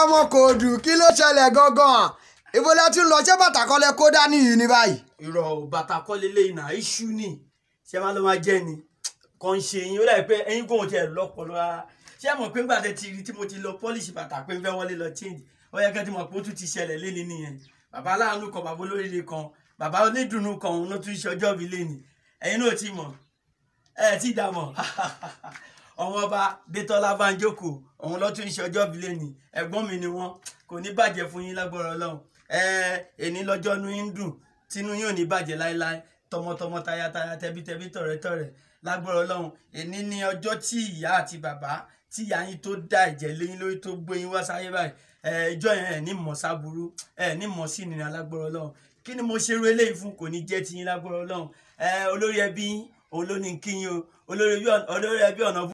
ọmọ kòòdù kí ló ṣẹlẹ̀ gangan ibo lẹ tún lọ ṣé bàtà kọ́lẹ̀ kó dání yìí ní báyìí. irọ́ ò bàtà kọ́ lélẹ́yìn náà iṣu ni ṣé máa ló máa jẹ́ ni kàn ṣe yín ó dàbí pé ẹ̀yin kò tiẹ̀ lọ́pọ̀lọ́ rárá ṣé ẹ mọ̀ pé nígbà tẹ́ ti rí tí mo ti lọ pọ́líṣì bàtà pé ń fẹ́ wọlé lọ change ó yẹ kẹ́ ti mọ̀ pé ó tún ti ṣẹlẹ̀ léni nìyẹn bàbá aláàánú kan bàbá olóríire kan bàbá onídùnnú kan òun ló tún ṣe ọjọ́ mi léni ẹ̀yin náà ti mọ̀ ẹ ti dà mọ̀ ọmọ ọba Dẹ́tọ́lá Bánjókò òun ló tún ṣe ọjọ́ mi léni ẹ̀gbọ́n mi ni wọ́n kò ní bàjẹ́ fún yín lágbára Ọlọ́run ẹ èní lọ́jọ́ nu yín dùn tínú yín ò ní bàjẹ́ láéláé tọmọtọmọ tayataya tẹbítẹbí tọ̀rẹ́tọ̀rẹ́ lágbára Ọlọ́run èní ni ọjọ́ tí ìyá àti bàbá tí ìyá yín tó dá ẹ̀jẹ̀ léyìn lórí tó gbé yín wá sáyé báyìí ẹ ìjọ yẹn ẹ ní mọ̀ sáburú ẹ ní mọ̀ sí ìnira lágbára Ọlọ́run kí ni mo ṣe ru eléyìí fún kò ní jẹ́ tiyín lágbára Ọlọ́run ẹ olórí ẹbí yín òun ló ní kí yín o olórí ẹbí ọ̀nà